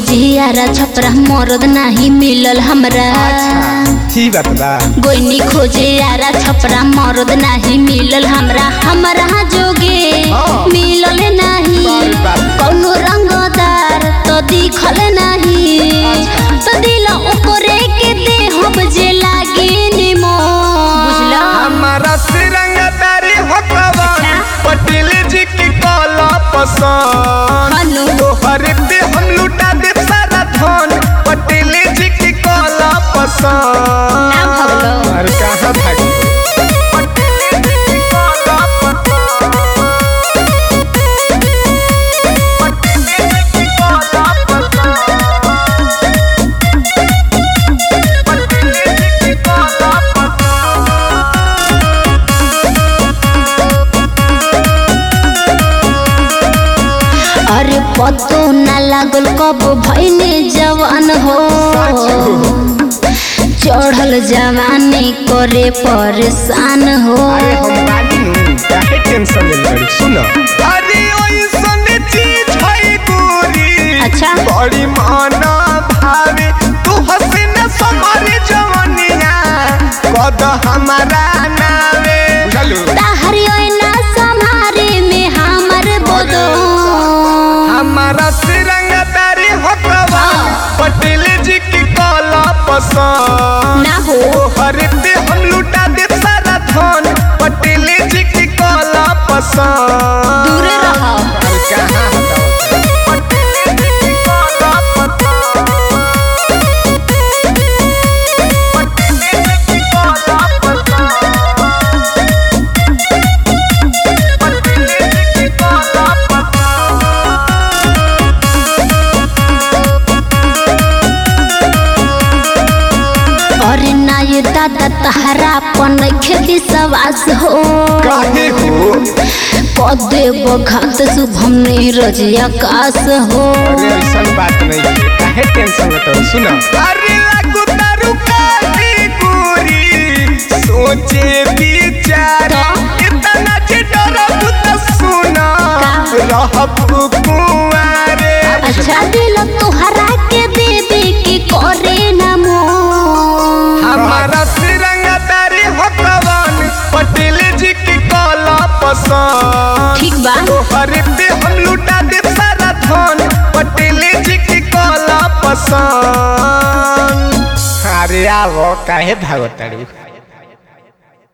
खोजियारा छपरा मरद नाही मिलल हमरा ही बात बा गोइनी खोजियारा छपरा मरद नाही मिलल हमरा हमरा जोगे हाँ। मिलल नाही बाप रे बाप। कौनो रंगदार तो दिखल नाही तो दिल ओकरे के देहब जे लागे निमो बुझला हमारा सिरंग तारी हकवान पटेल जी की कला पसंद हनु तोहर पे हम लुटा दे सारा धन पटेल जी की कला पसंद ना भगलो अरे कहाँ भागी पटेल जी की कला पसंद पटेल जी की कला पसंद पटेल जी की कला पसंद अरे पतो ना लागल कब भैने जवान हो चढ़ल जवानी करे परेशान हो अरे हम बानी नु काहे टेंशन ले बड़ी सुनो अरे ओइसन चीज है गोरी अच्छा। बड़ी माना भावे तू हसीन समारे जवनिया कद हमारा नावे बुझलू ताहरी ओइना संहारे में हमर बोलो हमारा सिरंग तारी हकवा पटेल जी की कला पसंद ना हो हर पे हम लुटा दे सारा धन पटेल जी की कला पसंद दूर रहो अरे कहाँ हटाओ पटेल जी की कला पसंद पटेल जी की कला पसंद पटेल जी की कला पसंद अरे ना ये दादा तहरा पन खेती सवास हो काहे हो कदे बघात शुभम नीरज आकाश हो अरे ऐसा बात नहीं है काहे टेंशन लेते हो सुना अरे लागू तारू काली गोरी सोचे विचार इतना जे डरब त सुना रहब कुंवारे अच्छा दिल तोहरा के देवे के करे ना मो हमारा सिरंग तारी हकवान पटेल जी की कला पसंद ठीक बा तोहर पे हम लुटा दे सारा धन पटेल जी की कला पसंद अरे आवो काहे भागो तारी